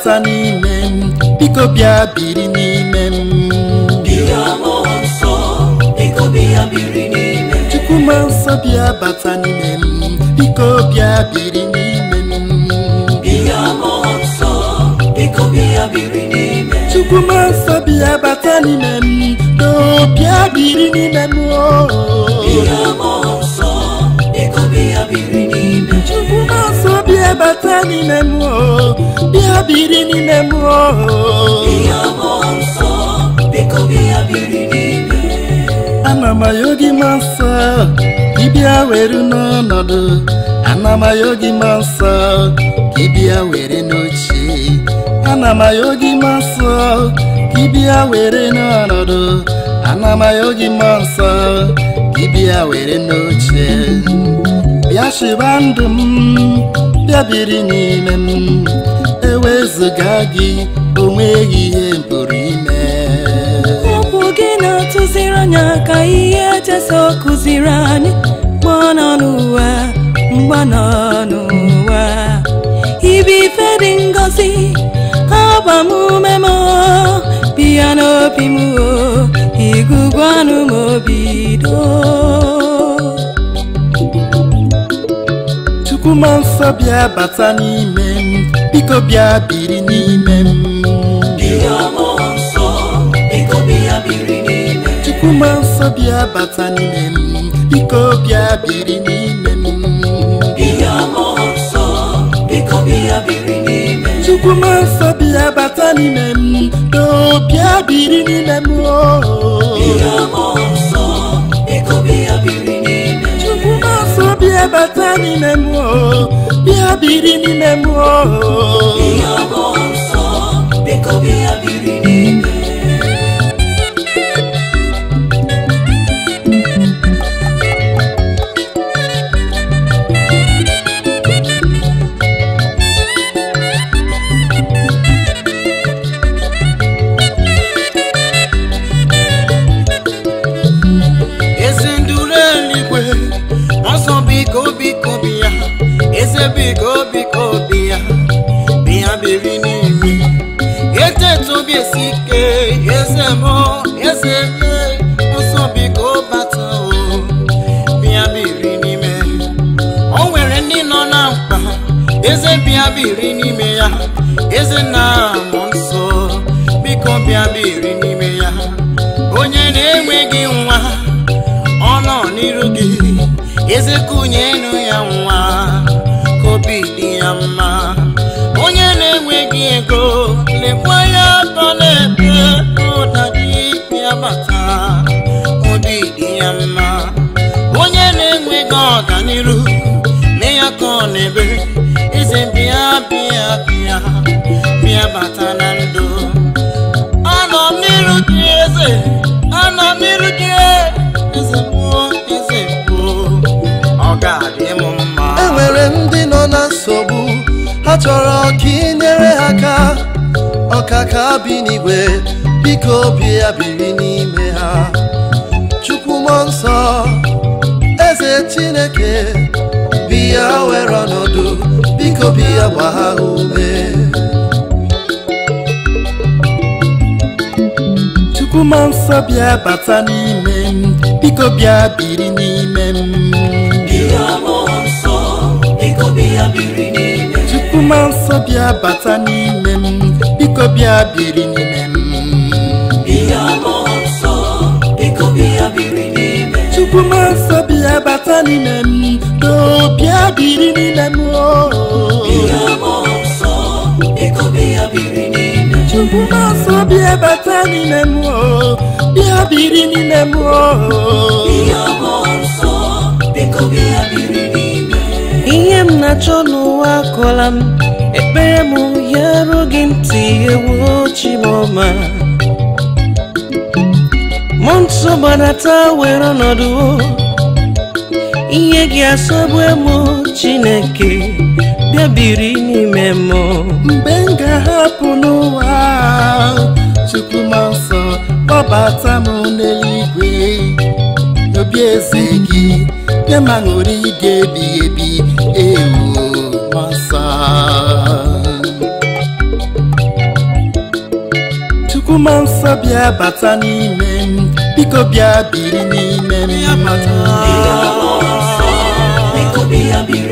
bata n'ime m biko bịa biri n'ime m bịa mmụọ nsọ biko bịa biri n'ime chukwuma nsọ bịa bata n'ime m biko bịa biri n'ime m bịa mmụọ nsọ biko bịa biri n'ime chukwuma nsọ bịa bata n'ime m do bịa biri n'ime m o bịa mmụọ nsọ biko bịa biri n'ime chukwuma nsọ bịa bata n'ime m o bịa biri n'ime m o bịa mmụọ nsọ biko bịa biri n'ime ana m ayọ gị ma nsọ ka ị bịa were n'ọnọdụ ana m ayọ gị ma nsọ ka ị bịa were n'oche ana m ayọ gị ma nsọ ka ị bịa were n'ọnọdụ ana m ayọ gị ma nsọ ka ị bịa were n'oche bịa chịba ndụ m bịa biri n'ime m ewezụga gị onweghị ihe m pụrụ ime okwu gị na-atụziri anya ka ihe Jesu kụziri anyị mgbe ọ nọ n'ụwa mgbe ọ nọ n'ụwa ibe ife dị ngọzi agbamume m bịa n'obi m o igugwanụ m obi doo chukwuma nsọ bịa bata n'ime m biko bịa biri n'ime m bịa mmụọ nsọ biko bịa biri n'ime chukwuma nsọ bịa bata n'ime m biko bịa biri n'ime m bịa mmụọ nsọ biko bịa biri n'ime chukwuma nsọ bịa bata n'ime m do bịa biri n'ime m o bịa mmụọ nsọ biko bịa biri n'ime chukwuma nsọ bịa bata n'ime m o bịa biri n'ime m o bịa mmụọ nsọ biko bịa biri n'ime eze nduru eluigwe ọsọ biko biko bịa eze biko biko bịa bịa biri n'ime etetu obi esi ike eze mụ eze me ọsọ biko bata o bịa biri n'ime o nwere ndị nọ na mkpa eze bịa biri n'ime ya eze na amụ nsọ biko bịa biri n'ime ya onye na-enweghị nwa ọ nọ n'iru gị eze kunyenu ya nwa ka obi dị ya mma onye na-enweghị ego lekwa ya atọ na-ebe ụda gị ya bata obi dị ya mma onye na-enweghị ọganiru lee ya ka ọ na-ebe eze bịa bịa bịa bịa bata na ndụ anọ m n'iru gị eze anọ m n'iru gị eze mmụọ eze mmụọ ọ ga-adị m mma e nwere ndị nọ na nsogbu ha chọrọ ka ị nyere ha aka ọkaka bi n'igwe biko bịa biri n'ime ha chukwu mmụọ nsọ eze chineke bịa were ọnọdụ biko bịa gba ha ume chukwuma nsọ bịa bata n'ime m biko bịa biri n'ime m bịa mmụọ nsọ biko bịa biri n'ime chukwuma nsọ bịa bata n'ime m biko bịa biri n'ime m bịa mmụọ nsọ biko bịa biri n'ime chukwuma nsọ bịa bata n'ime m do bịa biri n'ime m o bịa mmụọ nsọ biko bịa biri n'ime chukwuma nsọ bịa bata n'ime m o bịa biri n'ime m o bịa mmụọ nsọ biko bịa biri n'ime ihe m na-achọ n'ụwa akọla m ekpere m ya ruo gị ntị ewu chimọma mụ nsọ gbadata were ọnọdụ ihe gị asọgbu emu chineke bịa biri n'ime m mgbe m ga-ahapụ n'ụwa chukwuma nsọ kpọbata m n'eluigwe n'obi eze gị nye ma ṅụrụ ige ebighị ebi ewu mmụọ nsọ chukwuma nsọ bịa bata n'ime m biko bịa biri n'ime m ya bata Bịa mmụọ nsọ, biko bịa biri